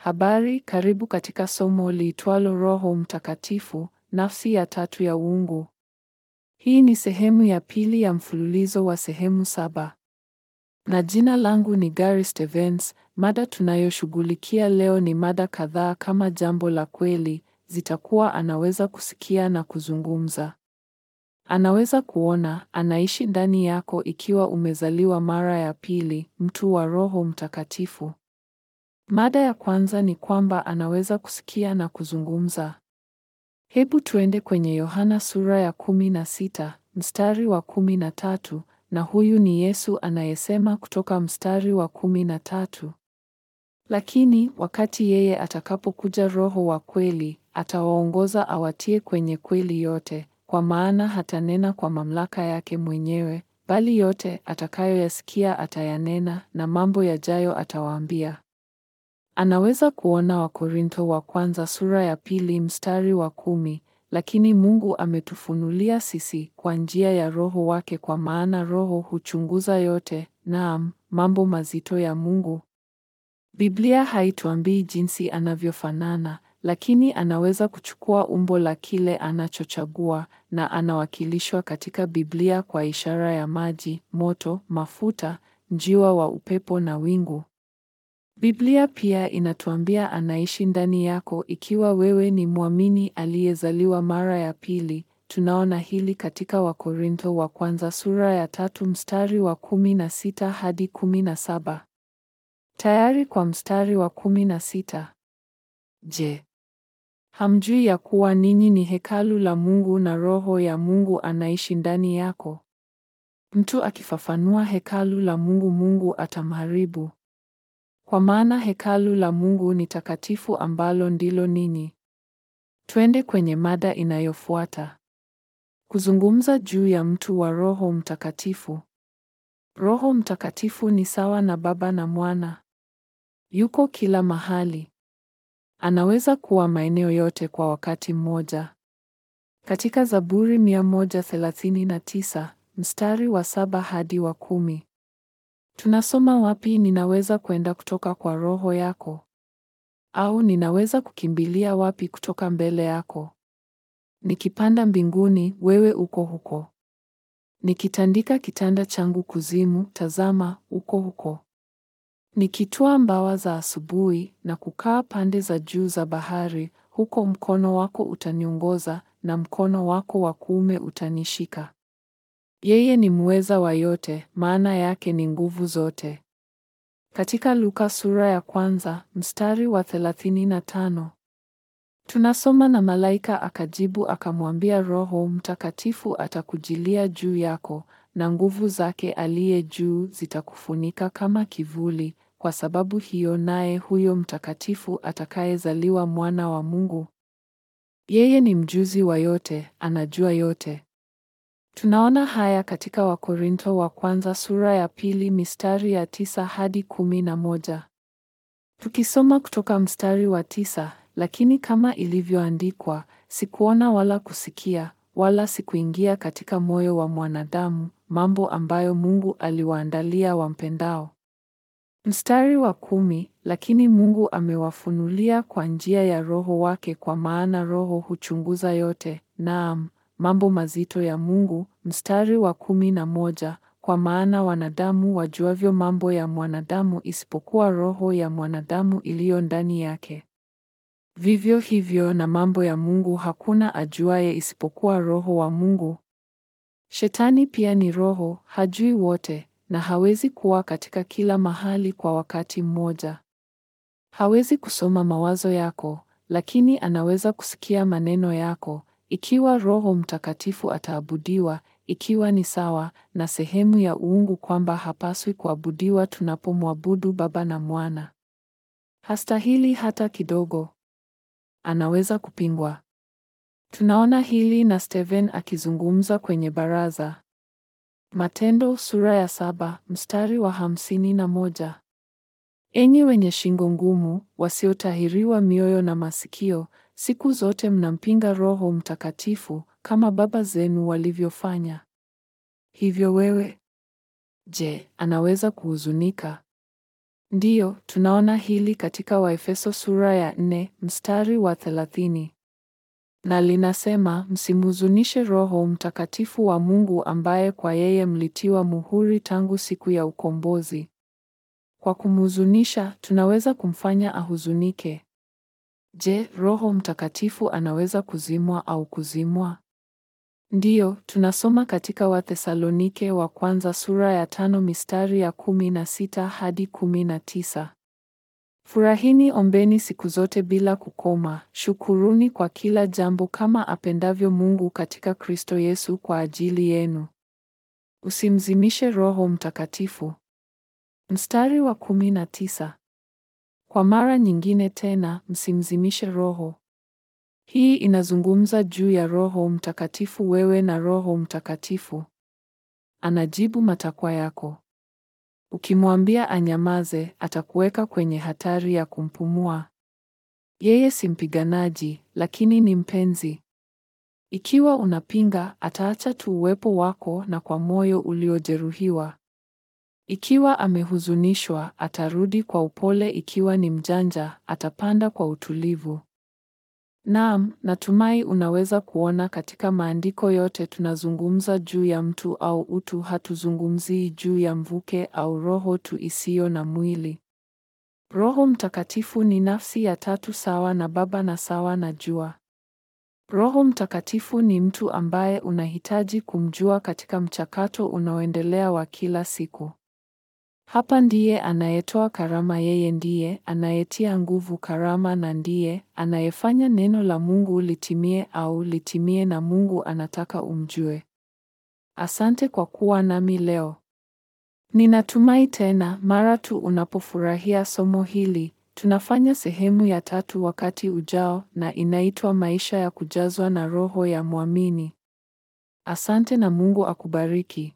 Habari, karibu katika somo liitwalo Roho Mtakatifu, nafsi ya tatu ya uungu. Hii ni sehemu ya pili ya mfululizo wa sehemu saba. Na jina langu ni Gary Stevens. Mada tunayoshughulikia leo ni mada kadhaa kama jambo la kweli, zitakuwa anaweza kusikia na kuzungumza. Anaweza kuona, anaishi ndani yako ikiwa umezaliwa mara ya pili, mtu wa Roho Mtakatifu. Mada ya kwanza ni kwamba anaweza kusikia na kuzungumza. Hebu tuende kwenye Yohana sura ya kumi na sita mstari wa kumi na tatu na huyu ni Yesu anayesema kutoka mstari wa kumi na tatu lakini wakati yeye atakapokuja Roho wa kweli, atawaongoza awatie kwenye kweli yote, kwa maana hatanena kwa mamlaka yake mwenyewe, bali yote atakayoyasikia atayanena, na mambo yajayo atawaambia. Anaweza kuona Wakorintho wa kwanza sura ya pili mstari wa kumi, lakini Mungu ametufunulia sisi kwa njia ya Roho wake, kwa maana Roho huchunguza yote, naam, mambo mazito ya Mungu. Biblia haituambii jinsi anavyofanana, lakini anaweza kuchukua umbo la kile anachochagua, na anawakilishwa katika Biblia kwa ishara ya maji, moto, mafuta, njiwa wa upepo na wingu. Biblia pia inatuambia anaishi ndani yako ikiwa wewe ni mwamini aliyezaliwa mara ya pili. Tunaona hili katika Wakorintho wa kwanza sura ya tatu mstari wa kumi na sita hadi kumi na saba. Tayari kwa mstari wa kumi na sita. Je, hamjui ya kuwa ninyi ni hekalu la Mungu na Roho ya Mungu anaishi ndani yako? Mtu akifafanua hekalu la Mungu, Mungu atamharibu. Kwa maana hekalu la Mungu ni takatifu ambalo ndilo ninyi. Twende kwenye mada inayofuata. Kuzungumza juu ya mtu wa Roho Mtakatifu. Roho Mtakatifu ni sawa na Baba na Mwana. Yuko kila mahali. Anaweza kuwa maeneo yote kwa wakati mmoja. Katika Zaburi 139 mstari wa saba hadi wa kumi. Tunasoma wapi ninaweza kwenda kutoka kwa roho yako? Au ninaweza kukimbilia wapi kutoka mbele yako? Nikipanda mbinguni, wewe uko huko. Nikitandika kitanda changu kuzimu, tazama, uko huko. Nikitwaa mbawa za asubuhi na kukaa pande za juu za bahari, huko mkono wako utaniongoza na mkono wako wa kuume utanishika. Yeye ni muweza wa yote, maana yake ni nguvu zote. Katika Luka sura ya kwanza mstari wa 35 tunasoma na malaika akajibu akamwambia, Roho Mtakatifu atakujilia juu yako, na nguvu zake aliye juu zitakufunika kama kivuli. Kwa sababu hiyo, naye huyo mtakatifu atakayezaliwa mwana wa Mungu, yeye ni mjuzi wa yote, anajua yote. Tunaona haya katika Wakorintho wa kwanza sura ya pili mistari ya tisa hadi kumi na moja. Tukisoma kutoka mstari wa tisa, lakini kama ilivyoandikwa, sikuona wala kusikia wala sikuingia katika moyo wa mwanadamu mambo ambayo Mungu aliwaandalia wampendao. Mstari wa kumi, lakini Mungu amewafunulia kwa njia ya Roho wake, kwa maana Roho huchunguza yote, naam mambo mazito ya Mungu. Mstari wa kumi na moja, kwa maana wanadamu wajuavyo mambo ya mwanadamu isipokuwa roho ya mwanadamu iliyo ndani yake. Vivyo hivyo na mambo ya Mungu hakuna ajuaye isipokuwa Roho wa Mungu. Shetani pia ni roho, hajui wote, na hawezi kuwa katika kila mahali kwa wakati mmoja. Hawezi kusoma mawazo yako, lakini anaweza kusikia maneno yako ikiwa Roho Mtakatifu ataabudiwa, ikiwa ni sawa na sehemu ya uungu kwamba hapaswi kuabudiwa tunapomwabudu Baba na Mwana. Hastahili hata kidogo. Anaweza kupingwa. Tunaona hili na Steven akizungumza kwenye baraza. Matendo sura ya saba mstari wa hamsini na moja. Enyi wenye shingo ngumu, wasiotahiriwa mioyo na masikio, siku zote mnampinga Roho Mtakatifu kama baba zenu walivyofanya. Hivyo wewe, je, anaweza kuhuzunika? Ndiyo, tunaona hili katika Waefeso sura ya nne mstari wa thelathini. Na linasema, msimhuzunishe Roho Mtakatifu wa Mungu ambaye kwa yeye mlitiwa muhuri tangu siku ya ukombozi. Kwa kumhuzunisha, tunaweza kumfanya ahuzunike. Je, Roho Mtakatifu anaweza kuzimwa au kuzimwa? Ndiyo, tunasoma katika Wathesalonike wa kwanza sura ya tano mistari ya kumi na sita hadi kumi na tisa. Furahini, ombeni siku zote bila kukoma, shukuruni kwa kila jambo kama apendavyo Mungu katika Kristo Yesu kwa ajili yenu. Usimzimishe Roho Mtakatifu. Mstari wa kumi na tisa. Kwa mara nyingine tena, msimzimishe Roho. Hii inazungumza juu ya Roho Mtakatifu, wewe na Roho Mtakatifu. Anajibu matakwa yako. Ukimwambia anyamaze, atakuweka kwenye hatari ya kumpumua. Yeye si mpiganaji, lakini ni mpenzi. Ikiwa unapinga, ataacha tu uwepo wako na kwa moyo uliojeruhiwa. Ikiwa amehuzunishwa, atarudi kwa upole. Ikiwa ni mjanja, atapanda kwa utulivu. Naam, natumai unaweza kuona katika maandiko yote tunazungumza juu ya mtu au utu, hatuzungumzii juu ya mvuke au roho tu isiyo na mwili. Roho Mtakatifu ni nafsi ya tatu sawa na Baba na sawa na Jua. Roho Mtakatifu ni mtu ambaye unahitaji kumjua katika mchakato unaoendelea wa kila siku. Hapa ndiye anayetoa karama, yeye ndiye anayetia nguvu karama na ndiye anayefanya neno la Mungu litimie au litimie na Mungu anataka umjue. Asante kwa kuwa nami leo. Ninatumai tena mara tu unapofurahia somo hili, tunafanya sehemu ya tatu wakati ujao na inaitwa maisha ya kujazwa na Roho ya Mwamini. Asante na Mungu akubariki.